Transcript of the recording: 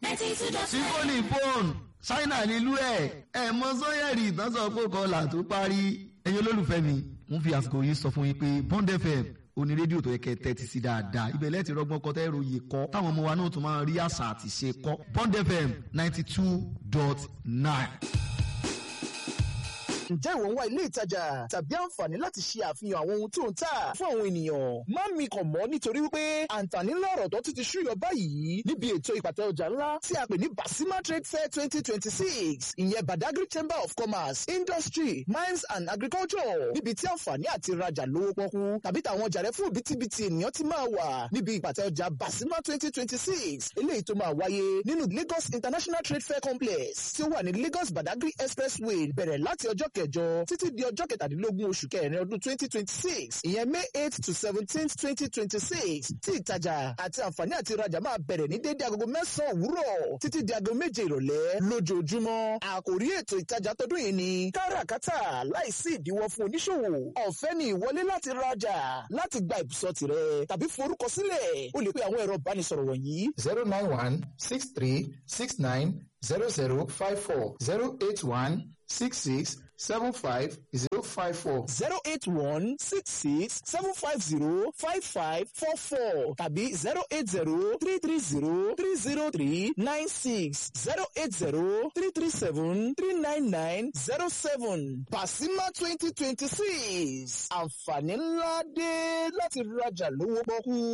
sífóònì bone ṣáínà nílùú ẹ̀ ẹ̀ mọ sọ́yẹ̀rì ìtànsán pòkọlà tó parí ẹ̀yin olólùfẹ́ mi mo fi àsìkò yìí sọ fún yín pé Bond FM oní rédíò tó yẹ kẹ́ tẹ́tí sí dáadáa ibẹ̀ lẹ́ẹ̀tì rọgbọ́n kọ́ tẹ́rọ yìí kọ́ táwọn ọmọ wa náà tún máa rí àṣà àti ṣe kọ́ Bond FM ninety two dot nine ǹjẹ́ ìwọ ń wá ilé ìtajà tàbí àǹfààní láti ṣe àfihàn àwọn ohun tó ń tà fún àwọn ènìyàn má mi kàn mọ́ nítorí wípé àǹfààní ńlá ọ̀rọ̀ tó ti ti ṣúyọ báyìí níbi ètò ìpàtẹ ọjà ńlá tí a pè ní Basima Trade Fair twenty twenty six ìyẹn Badagry Chamber of Commerce Industry Mines and Agriculture níbi tí àǹfààní àti rajà lówó pọ́kú tàbí tàwọn ọjà rẹ fún òbítíbitì ènìyàn ti máa wà níbi ìpàtẹ ọjà Basima twenty twenty six eléyìí tó máa wáyé nínú Lagos International Trade Fair Complex tí ó wà ní Lagos Badagry Expressway bẹ̀rẹ̀ láti ọjọ́ kẹjọ títí di ọjọ́ kẹtàdínlógún oṣù kẹrin ọdún twenty twenty six ìyẹn May eight to seventeen twenty twenty six tí ìtajà àti àǹfààní àti ìrajà máa bẹ̀rẹ̀ ní déédéé agogo mẹ́sàn-án òwúrọ̀ títí di aago méje ìrọ̀lẹ́ lójoojúmọ́ àkòrí ètò ìtajà tọdún yìí ni káràkátà láìsí ìdíwọ́ fún oníṣòwò ọ̀fẹ́ ni ìwọlé láti rajà láti gba ìbùsọ̀ tirẹ̀ tàbí forúkọ sílẹ̀ o lè pe àwọn ẹ̀rọ ìbánisọ̀rọ̀ wọ̀nyí. zero nine one six three six nine zero zero five four zero eight one six six seven five zero five four. zero eight one six six seven five zero five five four four tàbí zero eight zero three three zero three zero three nine six zero eight zero three three seven three nine nine zero seven. Basima twenty twenty six àǹfààní ńlá dé láti rajà lówó pọ́kú.